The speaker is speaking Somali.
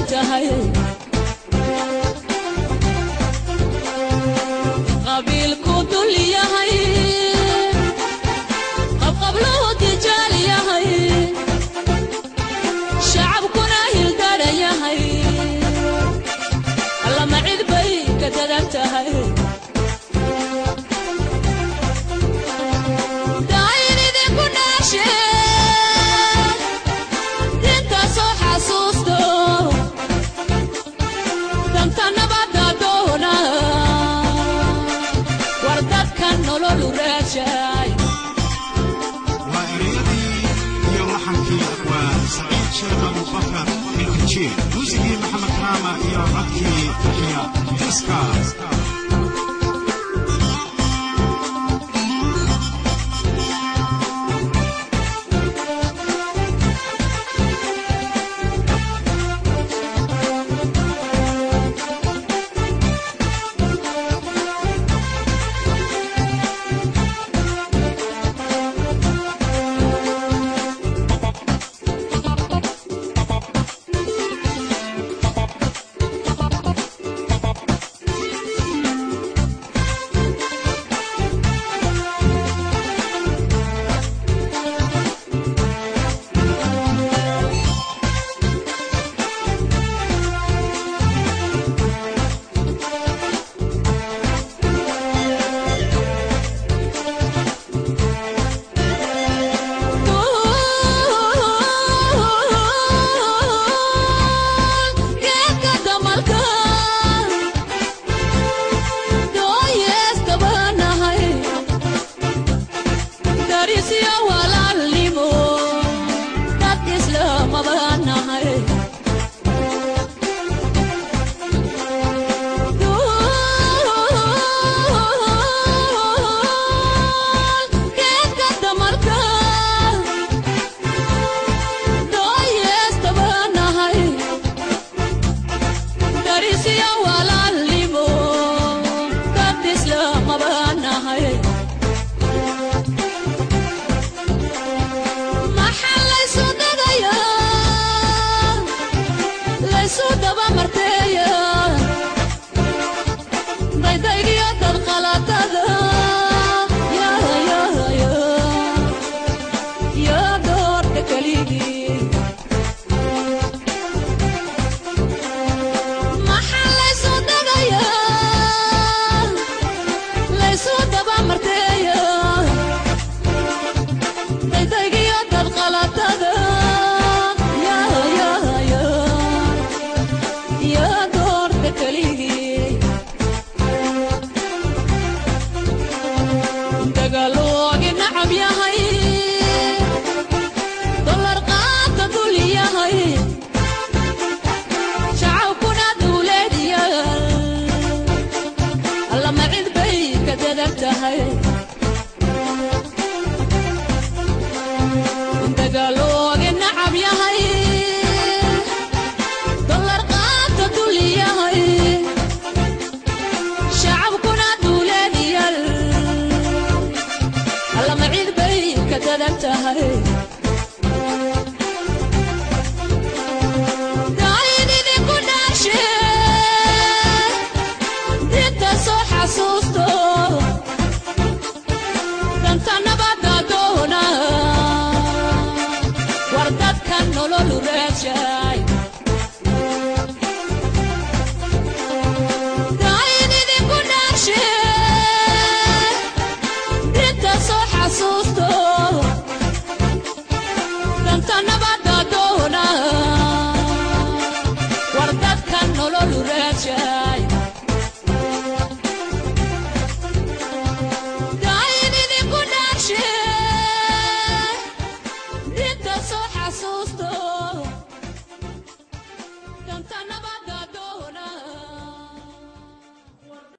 tahay qabiilku dul yahay qabqabluhu tijaal yahay shacabkuna hildara yahay allama cid bay ka dadan tahay daayin idinku dhaashe dintaasoo xasuusto danta nabadda doona war dadka nololu raajay waa ereyadii iyo laxankii waa saciid sheekh abubakar ilkajiir muusigii maxamed raama iyo codkii yaxya fiska geedka damalka dooyeestabanahay darisyo walaalnimo dad islaamabanahay geedka damalka dooyeestabanahay darisyo walaalnimo dad islaamabanahay maxaa laysu dagayaa laysu dabamarteeya daydaygiyo dad qalatada yaa doorta keligii maxaa laysu dagayaa laysu dabamarteeya daydaygiyo dad qalatada yaa doorta keligii dagaaloogi nacab yahay dolar qaata dul yahay shacabkuna duuleediya allama cid bay ka dadan tahay dagaaloogi nacab yahay dolar qaata dul yahay shacabkuna duuleediya allama cid bay ka dadan tahay daayin idinku dhaashe dinta soo xasuusto danta nabadda doona war dadka nololu raajay daayin idinku dhaashe dinta soo xasuusto danta